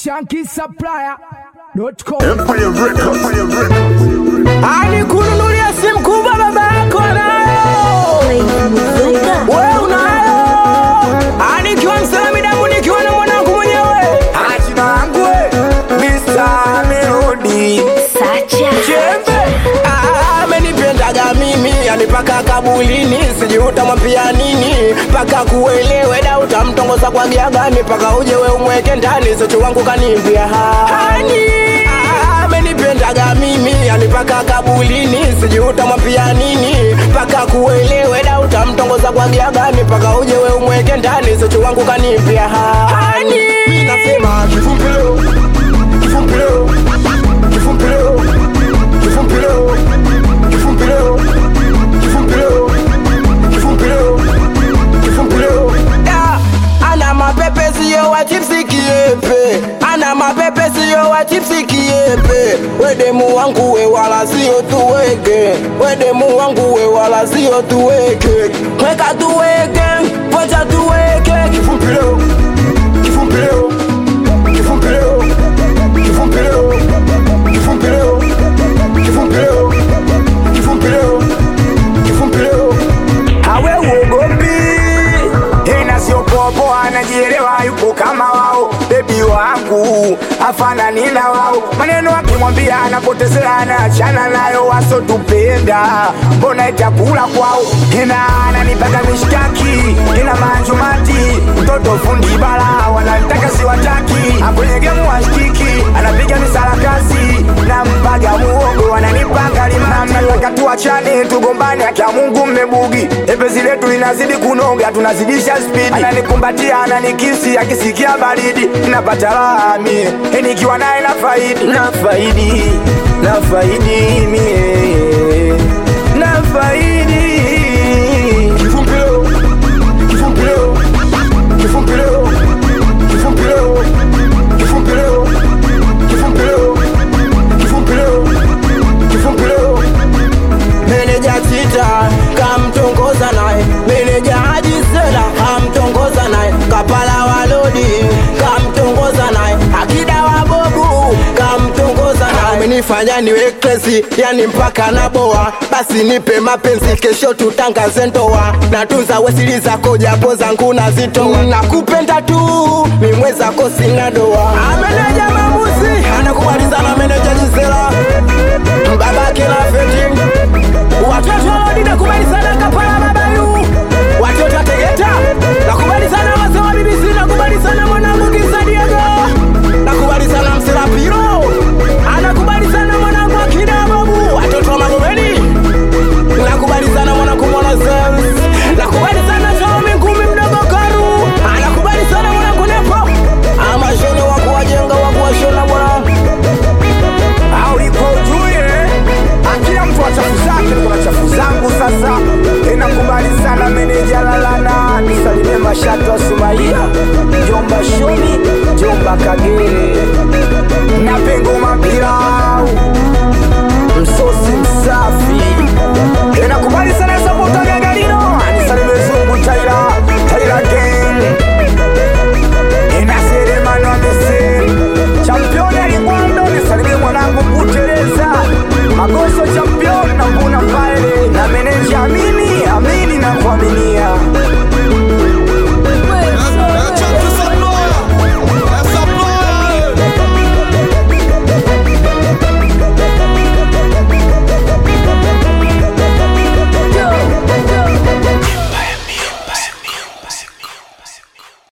shankisupplier.com. Empire Records. Empire Records. Alikununulia simu kubwa baba yako nayo, we unayo. Anikiwa msalami damu nikiwa na mwanangu mwenyewe Jina langu we, Mr. Melody Chembe Ah, amenipendaga mimi yani paka kabulini sijui utamwambia nini paka kuelewe da utamtongoza kwa gia gani paka uje we umweke ndani socho wangu kanimbia hani Ah, amenipendaga mimi yani paka kabulini sijui utamwambia nini paka kuelewe da utamtongoza kwa gia gani paka uje we umweke ndani socho wangu kanimbia hani Mimi nasema kifumpilo kifumpilo kifumpilo kifumpilo kifumpilo kifumpilo kifumpilo kifumpilo Da, ana mapepe sio wa chipsi kiepe ana mapepe sio wa chipsi kiepe wedemu wangu we wala sio tuweke wedemu wangu we wala sio tuweke weka tuweke pocha tuweke kifumpilo kifumpilo kifumpilo kifumpilo kifumpilo kifumpilo kifumpilo kifumpilo awe uogopi ina sio popo anajielewa yupo kama wao bebi wangu afanani na wao maneno akimwambia anapotezea anaachana nayo wasotupenda mbona itakula kwao ina ananipaka mishkaki ina manjumati mtoto fundi bala wananitaka siwataki akwenye gemu washikiki anapiga misarakasi na mpaga muogo wananipanga limani nataka tuachane tugombane akia mungu mmebugi epezi letu linazidi kunoga tunazidisha spidi ananikumbatia ananikisi akisikia baridi napata raha mie E, nikiwa naye na faidi na faidi na faidi mie na faidi kifumpilo kifumpilo kifumpilo kifumpilo kifumpilo kifumpilo kifumpilo kifumpilo meneja tita kamtongoza naye meneja ajisela kamtongoza naye kapala walodi kamtongoza naye akida wa bobu kamtongoza naye umenifanya niwe kresi yani mpaka na boa basi nipe mapenzi kesho tutangaze ndoa natunza wesili zako japo zangu nazitoa nakupenda tu mimwe zako sina doa ameneja mamuzi anakumaliza na meneja jisela baba kila feti watoto walodi nakubali sana kapala babayu watoto wategeta nakubali sana wazee wa BBC nakubali sana mwanangu kisadiego nakubali sana mserapiro anakubali sana mwanangu akida babu watoto wa magomeni nakubali sana mwanangu mwana Zeus nakubali sana Jome ngumi mdogo karu anakubali sana mwanangu nepo amashoni wa kuwajenga wa kuwashona bwana auliko ujue akila mtu wa chafu zake kuna chafu zangu sasa inakubali sana meneja lalana nisalimie mashatu wa sumaia jomba shoni jomba kagere